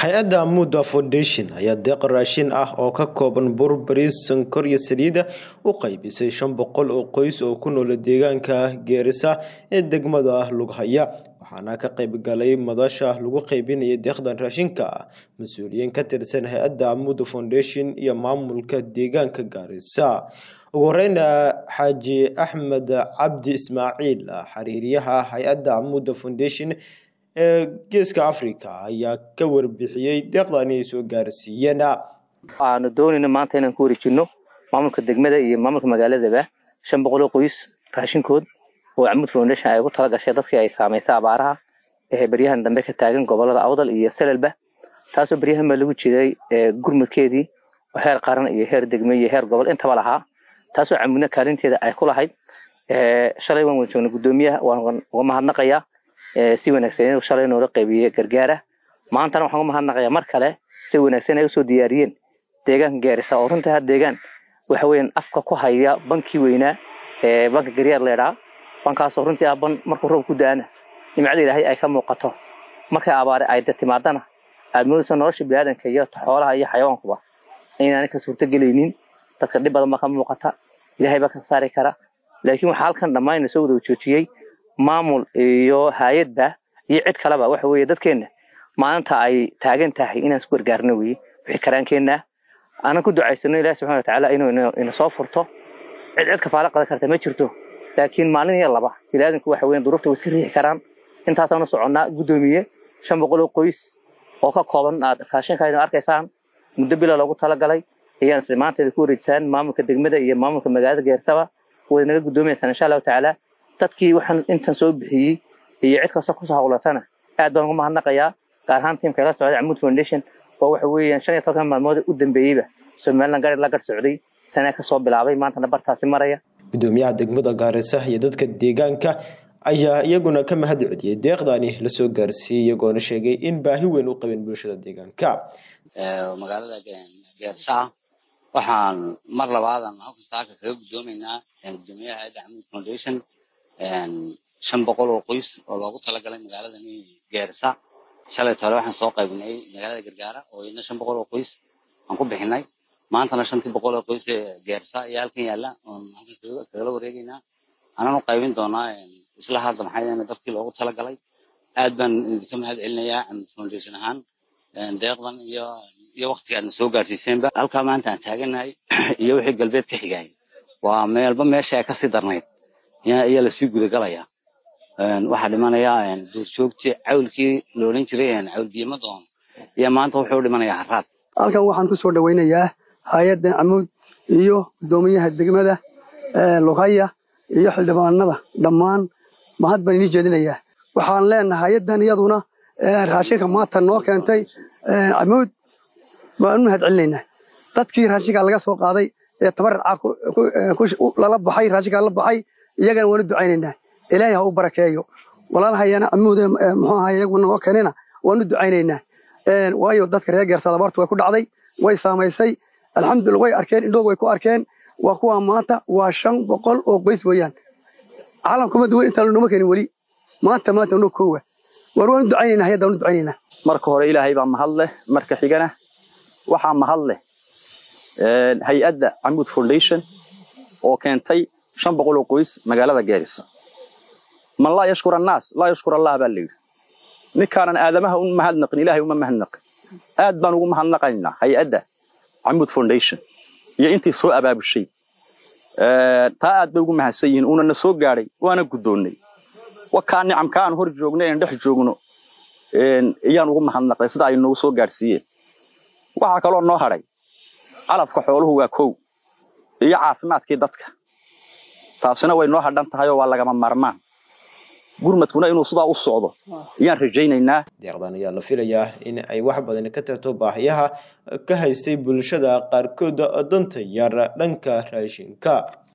hay-adda Muda Foundation ayaa deeq raashin ah oo ka kooban bur, bariis, sonkor iyo saliid u qaybisay shan boqol oo qoys oo ku nool deegaanka Geerisa ee degmada Lughaya waxaana ka qayb galay madasha lagu qaybinayay deeqdan raashinka mas-uuliyiin ka tirsan hay-adda Muda Foundation iyo maamulka deegaanka Gaarisa ugu horeyn xaaji axmed cabdi ismaaciil xiriiryaha hay-adda Muda Foundation ee geeska africa ayaa ka warbixiyey deeqdani ay soo gaarsiiyeen waxaanu doonayna maanta inaan ku wareejino maamulka degmada iyo maamulka magaaladaba shan boqol oo qoys raashinkood oo camud foundation ay ugu tala gashay dadkii ay saamaysay abaaraha ee beryahan dambe ka taagan gobolada awdal iyo selelba taasoo beryahan baa lagu jiray gurmudkeedii oo heer qaran iyo heer degme iyo heer gobol intaba lahaa taasoo camudna kaalinteeda ay ku lahayd shalay waan wada joognay guddoomiyaha waan uga mahadnaqayaa si wanaagsan inuu shalay noola qaybiyey gargaara maantana waxaan uga mahadnaqayaa mar kale si wanaagsan ay usoo diyaariyeen deegaanka gaarisa oo runtii had deegaan waxa weeyaan afka ku haya bankii weynaa ee banka garyaar leedhaa bankaasoo runtii ah ban markuu roob ku da-ana nimcada ilaahay ay ka muuqato markay abaare ay timaadana aad moodaysa nolosha biniaadanka iyo xoolaha iyo xayawaankuba inaanay ka suurtagelaynin dadka dhib badan baa ka muuqata ilaahay baa ka saari kara laakiin waxaa halkan dhammaan soo wada joojiyey maamul iyo hay-adba iyo cid kaleba waxa weeye dadkeenna maalinta ay taagan tahay inaan isku gargaarno weye wixii karaankeenna aanan ku ducaysano ilahi subxana watacaala inuu ina soo furto cid cid kafaalo qadan karta ma jirto laakiin maalin iyo laba biniaadanku waxa weyan duruufta way iska riixi karaan intaasaanu soconnaa guddoomiye shan boqol oo qoys oo ka kooban aad raashinka idin arkaysaan muddo bila loogu talagalay ayaan isla maanteeda ku wareejisaan maamulka degmada iyo maamulka magaalada geersaba way naga guddoominaysaan insha allahu tacaala dadkii waxaan intan soo bixiyey iyo cid kasta kusoo hawlatana aad baan uga mahadnaqayaa gaar ahaan tiimka la socday camud foundation oo waxa weeyaan shan iyo tobankan maalmood u dambeeyeyba somaliland gari la garh socday sanaa kasoo bilaabay maantana bartaasi maraya gudoomiyaha degmada gaarisa iyo dadka deegaanka ayaa iyaguna ka mahad celiyey deeqdani lasoo gaarsiiyey iyagoona sheegay in baahi weyn u qabeen bulshada deegaanka magaalada geersa waxaan mar labaadan halkastaaka kaga guddoomaynaa gudoomiyaha hayadda camud foundation shan boqol oo qoys oo loogu talagalay magaalada geerisa shalay tole waxaan soo qaybinay magaalada gargaara oo iyadna shan boqol oo qoys aan ku bixinay maantana shantii boqol oo qoys ee geerisa ayaa halkan yaalla oon halkan kagala wareegaynaa anaan u qaybin doonaa isla hadda maxay dadkii loogu talagalay aad baan idinka mahad celinayaa camud foundation ahaan deeqdan iyo iyo waqtiga aadna soo gaarsiiseenba halkaa maanta aan taaganahay iyo wixii galbeed ka xigay waa meelba meesha ay kasii darnayd ayaa lasii gudagalayaa waxaa dhimanaya duurjoogtii cawlkii loolin jiray cawlbiyama doon iyo maanta wuxuu dhimanayaa haraad halkan waxaan ku soo dhawaynayaa hay-adda camuud iyo guddoomiyaha degmada lughaya iyo xildhibaanada dhammaan mahad baan inii jeedinayaa waxaan leenahay hay-addan iyaduna raashinka maanta noo keentay camuud waan u mahad celinaynaa dadkii raashinka laga soo qaaday ee tabaracaa lala baxay raashinka la baxay iyagana waan u ducaynaynaa ilaahay ha u barakeeyo walaalhayana camuud muxuu ahaa iyaguna noo keenina waan u ducaynaynaa waayo dadka reer geertada abaartu way ku dhacday way saamaysay alxamdulillah way arkeen indhoog way ku arkeen waa kuwa maanta waa shan boqol oo qoys weeyaan caalamkuma duwan intaan noma keenin weli maanta maanta noo koowa war waan u ducaynaynaa hayadda waan u ducaynaynaa marka hore ilaahay baa mahad leh marka xigana waxaa mahad leh hay-adda camud foundation oo keentay shan boqol oo qoys magaalada geerisa man laa yashkur annaas laa yashkur allah baa layidhi ninkaanan aadamaha u mahadnaqin ilaahay uma mahadnaqin aad baan ugu mahadnaqaynaa hay-adda camud foundation iyo intii soo abaabushay taa aad bay ugu mahadsan yihiin uuna na soo gaadhay waana guddoonnay wakaa nicamka aan hor joogno een dhex joogno iyaan ugu mahadnaqnay sida ay noogu soo gaadhsiiyeen waxaa kaloo noo hadhay calafka xooluhu waa kow iyo caafimaadkii dadka taasina way noo hadhan tahay oo waa lagama maarmaan gurmadkuna inuu sidaa u socdo ayaan rajaynaynaa deeqdan ayaa la filayaa in ay wax badan ka tarto baahiyaha ka haystay bulshada qaarkood danta yar dhanka raashinka